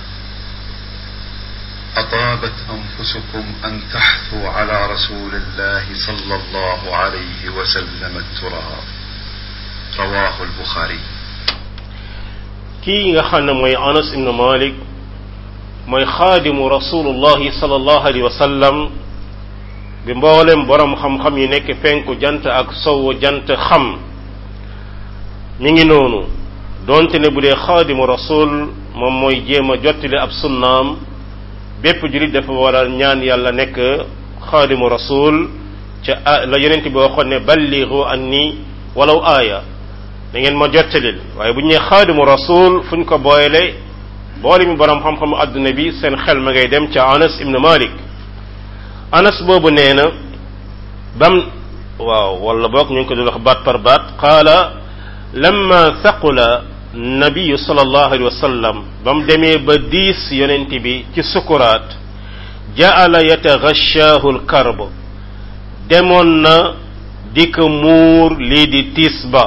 أطابت أنفسكم أن تحثوا على رسول الله صلى الله عليه وسلم التراب رواه البخاري kii nga xam ne mooy anas ibnu malik mooy xaadimu rasulullahi sallallahu alayhi wa sallam bi mboolem borom xam-xam yi nekk penku jant ak sowu jant xam mi ngi noonu doonte ne bu dee xaadimu rasul moom mooy jéem a jottali ab sunnaam bépp julit dafa war a ñaan yàlla nekk xaadimu rasul ca la yonent bi waxoon ne balligu anni walaw aaya da ngeen ma jottalil waaye bu ñu nee xaadimu rasul fu ñu ko booyle boole mi borom xam-xamu adduna bi seen xel ma ngay dem ca anas ibnu malik anas boobu nee na bam waaw wala boog ñu ngi ko dul wax baat par baat qaala lamma thaqula nabiyu sallallahu alayhi wa sallam ba mu demee ba diis yonent bi ci sukuraat jaala yataghashaahu lkarb demoon na di ko muur lii di tiis ba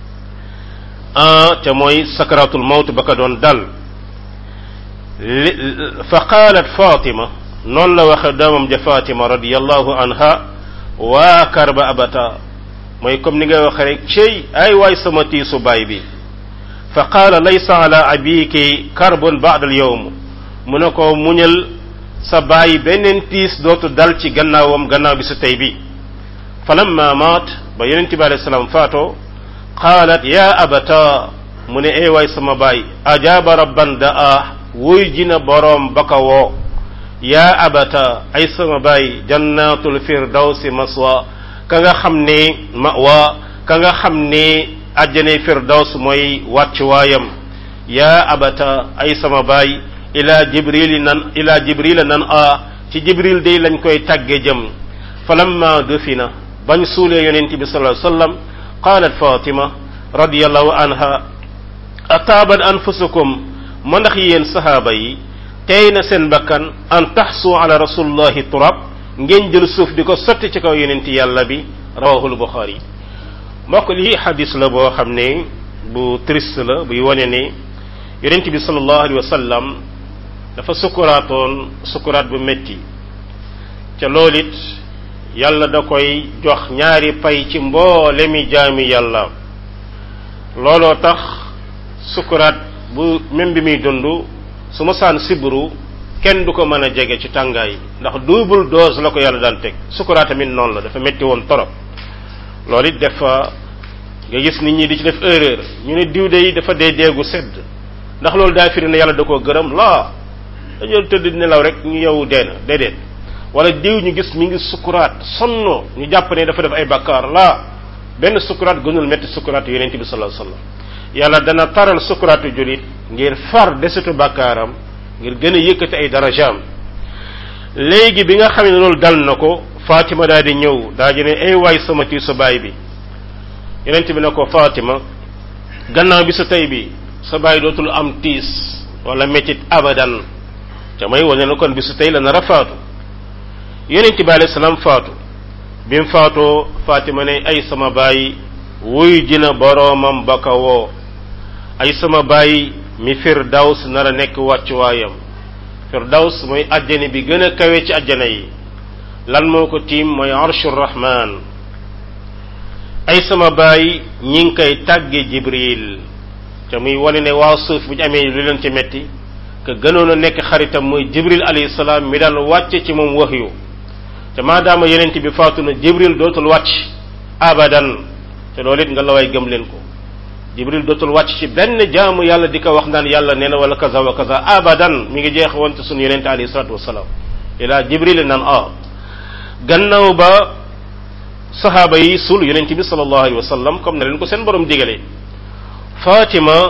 te mooy sakaratul mawt ba ko doon dal fa qaalat fatima noonu la waxe doomam ja fatima radiallahu anha waa karba abata mooy comme ni nga waxe rek cey ay waay sama tiisu baay bi fa qaala laysa ala abiki karbun ba'da al yawm mu ne ko muñal sa baay beneen tiis dootu dal ci gannaawam gannaaw bi su tey bi falamma maat ba yonente bi alayhi salaam faatoo qaalat ya abata mu ne ee waay sama baay ajaaba rabban daa wuy jina boroom ba ka woo yaa abata ay sama baay jannatul firdawsi maswa ka nga xam ne mawa ka nga xam ne àjjane firdaws mooy wàccuwaayam yaa abata ay sama baay ila jibril nan ila jibril nan a ci jibril day lañ koy tàgge jëm falamma dufina bañ suulee yonent bi sallallahu alayhi wasallam qaalat fatima radiyallahu anha ataabat anfusukum ma ndax yéen sahaaba yi tey na seen bakkan an taxsu ala rasulillahi turab ngeen jël suuf di ko sotti ci kaw yonent yàlla bi rawahul buxaari mbokk lii xadis la boo xam ne bu triste la buy wane ne yonent bi sallallahu alayhi wa sallam dafa sukuraatoon sukuraat bu metti ca loolu it yàlla da koy jox ñaari pay ci mboole mi jaami yàlla looloo tax sukuraat bu même bi muy dund su ma saan sibru kenn du ko mën a jege ci tàngaay ndax double dose la ko yàlla daan teg sukuraat tamit noonu la dafa metti woon torop loolu it dafa nga gis nit ñi di ci def erreur ñu ne diw de yi dafa dee deegu sedd ndax loolu daa firi ne yàlla da koo gërëm laa dañoo tëdd nelaw rek ñu yow dee na déedéet wala diw ñu gis mi ngi sukuraat sonno ñu jàpp ne dafa def ay bakkaar laa benn sukuraat gënul metti sukuraat yonent bi sallallahu alayhi wasallam yàlla dana taral sukuraatu julit ngir far desitu bakkaaram ngir gën a yëkkati ay darajaam léegi bi nga xam ne loolu dal na ko Fatima daal di ñëw daa di ne ay waay sama tiisu baay bi yonent bi ne ko Fatima gannaaw bi sa tey bi sa baay dootul am tiis wala métit abadan te may wane na kon bi su tey la nar a faatu yonent bi alayhi salaam faatu bi mu faatoo Fatima ne ay sama baay wuy dina boroomam ba ka woo ay sama baay mi firdaws nar a nekk wàccuwaayam firdaws mooy àjjana bi gën a kawe ci àjjana yi lan moo ko tiim mooy arshur rahman ay sama baay ñi ngi koy tàgge jibril te muy wane ne waa suuf bu ñu amee lu leen ci metti que gënoon a nekk xaritam mooy jibril alayhi salaam mi daan wàcce ci moom waxyu te maadaama yenent bi faatu na jibril dootul wàcc abadan te loolu it nga la way gëm leen ko jibril dootul wàcc ci benn jaamu yàlla di ko wax naan yàlla nee na wala kaza wa kaza abadan mi ngi jeex woon ci sunu yenente alayhi salatu wasalaam ila jibril naan a gannaaw ba sahaaba yi sul yonente bi sallallahu alayhi wa sallam comme na leen ko seen borom digale fatima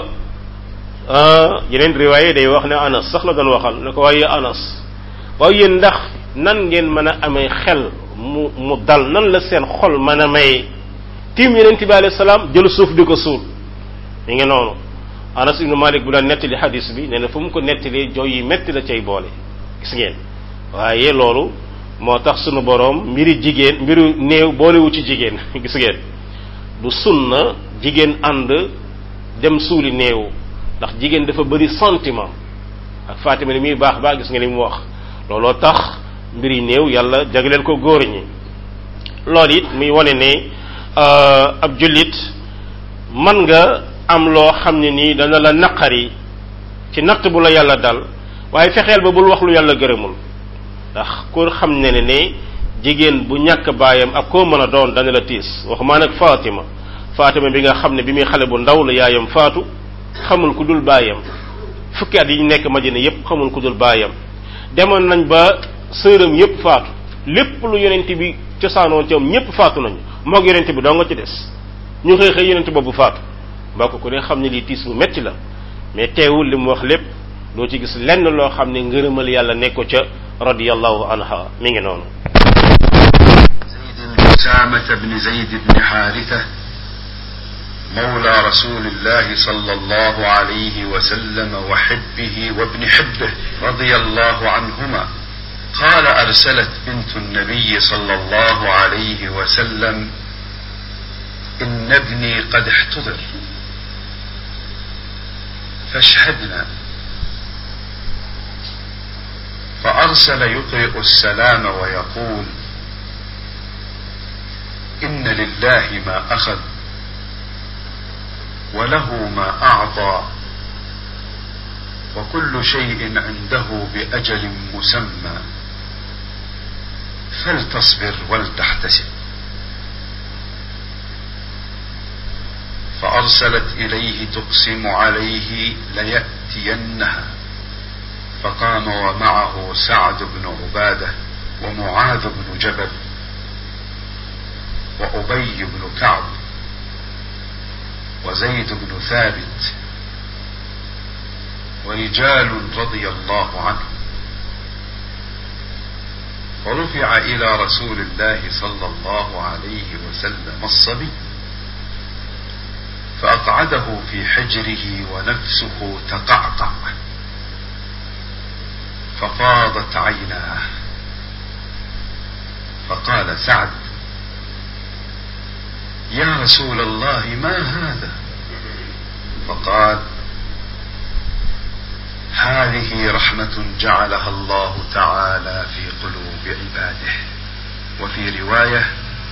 yeneen riwaaye day wax ne anas sax la doon waxal ne ko waaye anas waaye yéen ndax nan ngeen mën a amee xel mu mu dal nan la seen xol mën a maye tiim yonent bi alayhi salaam jël suuf di ko suul mi ngi noonu anas ibnu malik bu daan nettali hadis bi nee na fu mu ko nettalee jooy yi metti la cay boole gis ngeen waaye loolu moo tax sunu boroom mbiri jigéen mbiru néew boolewu ci jigéen gis ngeen du sunna jigéen ànd dem suuli néew ndax jigéen dafa bëri sentiment ak Fatima ni muy baax baax gis nga li mu wax looloo tax mbiri néew yàlla jagleel ko góor ñi loolu it muy wane ne ab jullit man nga am loo xam ne nii dana la naqari ci natt bu la yàlla dal waaye fexeel ba bul wax lu yàlla gërëmul ndax ku xam ne ne ne jigéen bu ñàkk baayam ak koo mën a doon dana la tiis waxumaa nag Fatima Fatima bi nga xam ne bi muy xale bu ndaw la yaayam faatu xamul ku dul baayam fukki at yi ñu nekk Madina yépp xamul ku dul baayam demoon nañ ba sëram yépp faatu lépp lu yonent bi cosaanoon ci am ñépp faatu nañu moog yonent bi doo nga ci des ñu xëy xëy yonent boobu faatu mbokk ku ne xam ne lii tiis bu metti la mais teewul li mu wax lépp doo ci gis lenn loo xam ne ngërëmal yàlla nekko ca radiyallahu anha mi ngi noonu زيد أسامة بن زيد بن حارثة مولى رسول الله صلى الله عليه وسلم وحبه وابن حبه رضي الله عنهما قال أرسلت بنت النبي صلى الله عليه وسلم إن ابني قد احتضر فاشهدنا فأرسل يقرئ السلام ويقول إن لله ما أخذ وله ما أعطى وكل شيء عنده بأجل مسمى فلتصبر ولتحتسب فأرسلت إليه تقسم عليه ليأتينها فقام ومعه سعد بن عبادة ومعاذ بن جبل وأبي بن كعب وزيد بن ثابت ورجال رضي الله عنهم ورفع إلى رسول الله صلى الله عليه وسلم الصبي فأقعده في حجره ونفسه تقعقع ففاضت عيناه فقال سعد يا رسول الله ما هذا فقال هذه رحمة جعلها الله تعالى في قلوب عباده وفي رواية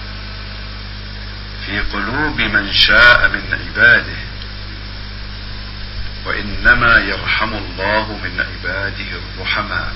في قلوب من شاء من عباده وإنما يرحم الله من عباده الرحماء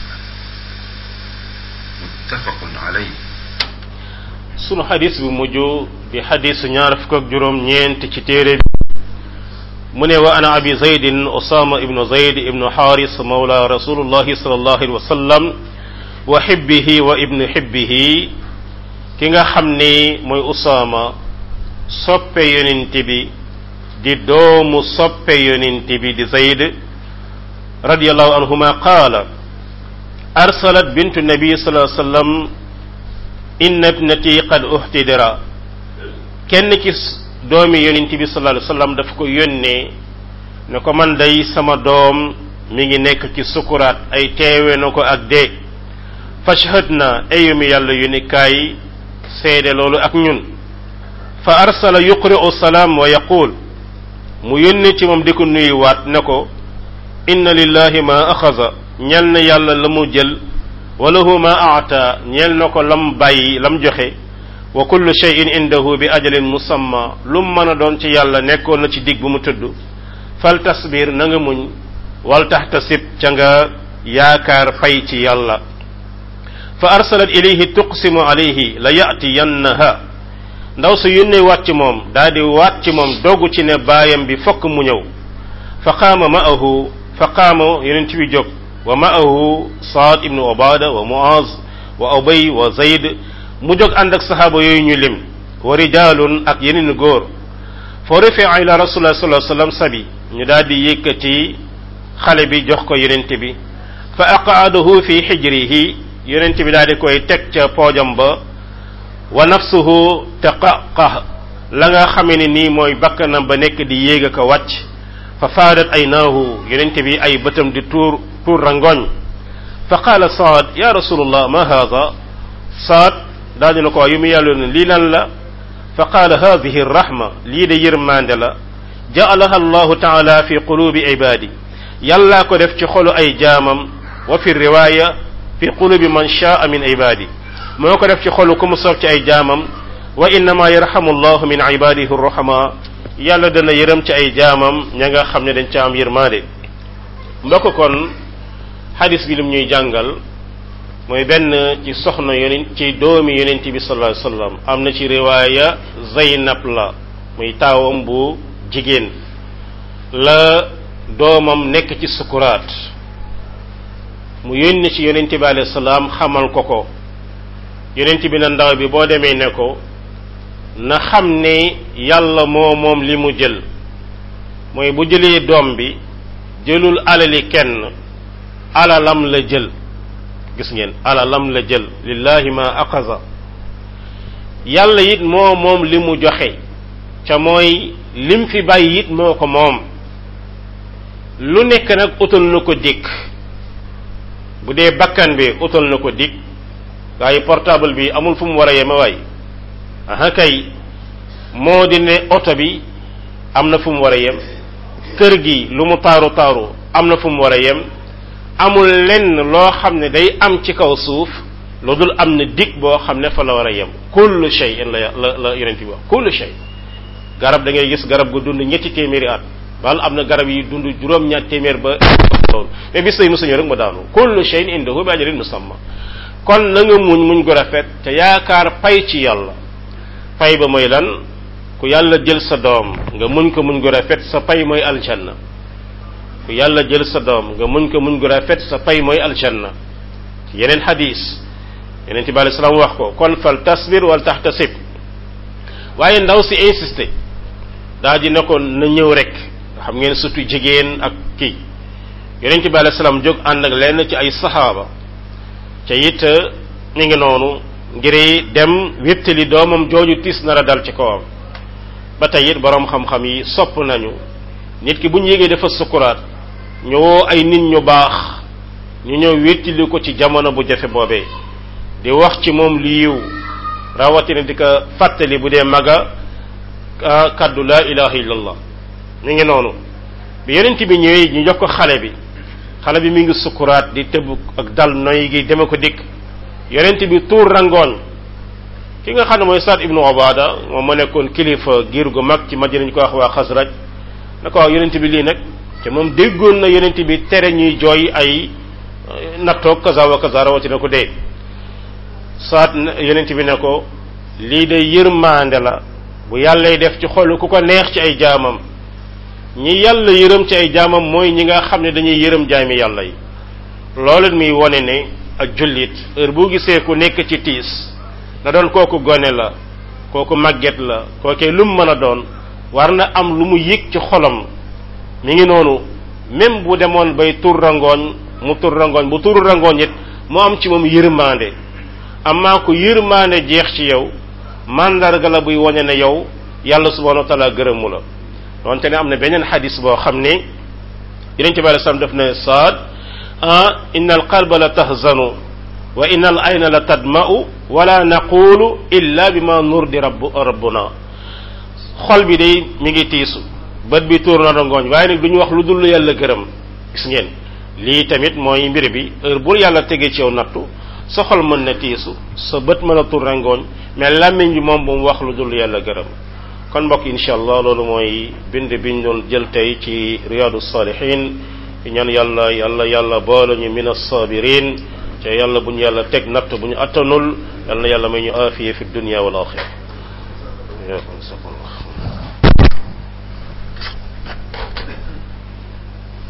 متفق عليه sunu xadis bu mujj di xadisu ñaar fukk ak juróom ñeent ci téere bi mu ne wa ana abi zaydin usama ibnu zayd ibnu xaaris mawla rasulullahi sallallahu alayhi wa sallam wa xibbihi wa ibnu xibbihi ki nga xam ni mooy usama soppe yonent bi di doomu soppe yonent bi di zayd radiyallahu anhuma qaala arsalat bintu nabi sallallahu alayhi wa sallam inna ibnati qad uhtidira kenn ci doomi yonent bi sallallahu alayhi wasallam daf ko yónnee ne ko man day sama doom mi ngi nekk ci sukuraat ay teewe na ko ak dee fashhad na ayu mi yàlla yónni kaay seede loolu ak ñun fa arsala yuqri'u salaam wa yaqul mu yónni ci moom di ko nuyuwaat ne ko inna lillahi ma axaza ñel na yàlla la mu jël walahu ma aata ñeel na ko lam bàyyi lam joxe wa kullu shay'in indahu bi ajalin musamma lu mu mën a doon ci yàlla nekkoon na ci dig bu mu tudd fal tasbir na nga muñ wal taxtasib ca nga yaakaar fay ci yàlla fa arsalat ilayhi tuqsimu alayhi la yatiyannaha ndaw su yónnee waat ci moom daa di waat ci moom dogu ci ne baayam bi fokk mu ñëw fa qaama ma'ahu fa qaama yonent bi jóg wa ma'ahu saad ibnu obada wa muaz wa obay wa zayd mu jóg ànd ak saxaaba yooyu ñu lim wa rijalun ak yeneen góor fa rufia ila rasulillah sallallahu alayhi wasallam sabi ñu daal di yëkkati xale bi jox ko yonent bi fa aqaadahu fi xijrihi yonent bi daal di koy teg ca poojam ba wa nafsuhu taqaqah la nga xamee ne nii mooy bakkanam ba nekk di yéeg a ko wàcc fa faadat aynaahu yonente bi ay bëtam di tuur tuur rangoñ fa qaala saad ya rasulullah ma haada saad daal dina ko yu mu yàllu ne lii lan la fa qaala hadihi rahma lii de yërmande la jaalaha allahu taala fi qulubi ibadi yàllaa ko def ci xolu ay jaamam wa fi riwaya fi qulubi man shaa min ibadi moo ko def ci xolu ku mu soob ci ay jaamam wa innama yarhamu allahu min ibadihi rahama yàlla dana yërëm ci ay jaamam ña nga xam ne dañ ca am yërmaande mbokk kon xadis bi lim ñuy jàngal mooy benn ci soxna yonent ci doomi yonent bi sallallahu alayhi wasallam am na ci riwaaya Zaynab la muy taawam bu jigéen la doomam nekk ci sukuraat mu yónni ci yonent bi alayhi salaam xamal ko ko yonent bi na ndaw bi boo demee ne ko na xam ne yàlla moo moom li mu jël mooy bu jëlee doom bi jëlul alali kenn alalam la jël gis ngeen alalam la jël lillahi ma aqaza yàlla it moo moom li mu joxe ca mooy lim fi bàyyi it moo ko moom lu nekk nag utal na ko dikk bu dee bakkan bi utal na ko dikk waaye portable bi amul fu mu war a yeme waay aha kay moo di ne oto bi am na fu mu war a yem kër gi lu mu taaru taaru am na fu mu war a yem amul lenn loo xam ne day am ci kaw suuf lu dul am na dig boo xam ne fa la war a yem kullu shay la la la yonent bi wax kullu shay garab da ngay gis garab gu dund ñetti téeméeri at wala am na garab yi dund juróom-ñaar téeméer ba loolu mais bis lay musuñu rek ma daanu kullu shay indahu bi ajalin musamma kon na nga muñ muñ gu rafet te yaakaar pay ci yàlla pay ba mooy lan ku yàlla jël sa doom nga muñ ko muñ gu rafet sa pay mooy aljanna ku yàlla jël sa doom nga muñ ko muñ gu rafet sa pay mooy aljanna ci yeneen xadis yeneen ci bàyyi salaam wax ko kon fal tasbir wal taxtasib waaye ndaw si insisté daa di ne ko na ñëw rek xam ngeen surtout jigéen ak kii yeneen ci bàyyi salaam jóg ànd ak lenn ci ay saxaaba ca it mi ngi noonu ngir dem wéttali doomam jooju tiis nar a dal ci kawam ba tey it boroom xam-xam yi sopp nañu nit ki bu ñu yégee dafa sukuraat ñu woo ay nit ñu baax ñu ñëw wéttali ko ci jamono bu jafe boobee di wax ci moom li yiw rawatina di ko fàttali bu dee maga kaddu laa ilaha illallah mi ngi noonu bi yonent bi ñëwee ñu jox ko xale bi xale bi mi ngi sukuraat di tëb ak dal noy gi deme ko dikk yonent bi tuur rangooñ ki nga xam ne mooy Saad ibnu Obada moom ma nekkoon kilifa giir gu mag ci Madina ñu ko wax waa Xasraj na ko wax yonent bi lii nag te moom déggoon na yonent bi tere ñuy jooy ay nattoog kaza wa kaza rawatina ko dee Saad yonent bi ne ko lii de yërmaande la bu yàllay def ci xolu ku ko neex ci ay jaamam ñi yàlla yërëm ci ay jaamam mooy ñi nga xam ne dañuy yërëm jaami yàlla yi loolu muy wone ne ak jullit heure bu gisee ku nekk ci tiis na doon kooku gone la kooku màgget la kookee lu mu mën a doon war na am lu mu yëg ci xolam mi ngi noonu même bu demoon bay tur rangooñ mu tur rangooñ bu turu rangooñ it mu am ci moom yërmande amaa ko yërmande jeex ci yow mandarga la buy wone ne yow yàlla subhanahu wa taala gërëmu la donte ne am na beneen xadis boo xam ne yeneen ci bàyyi sam def ne saad ah inna al qalba la tahzanu wa inna al ayna la tadma'u wala naqulu illa bima nurdi rabb rabbuna xol bi day mi ngi tiisu bët bi tuur na rangooñ waaye nag du ñu wax lu dul yàlla gërëm gis ngeen lii tamit mooy mbir bi heure bu yàlla tegee ci yow nattu sa xol mën na tiisu sa bët mën a tuur rangooñ mais làmmiñ bi moom bu mu wax lu dul yàlla gërëm kon mbokk incha allah loolu mooy bind biñ doon jël tey ci riyadu salihin ñaan yàlla yàlla yàlla boole ñu min as-sabirin te yàlla bu ñu yàlla teg natt bu ñu attanul yàlla na yàlla may ñu aafiya fi dunya wal axira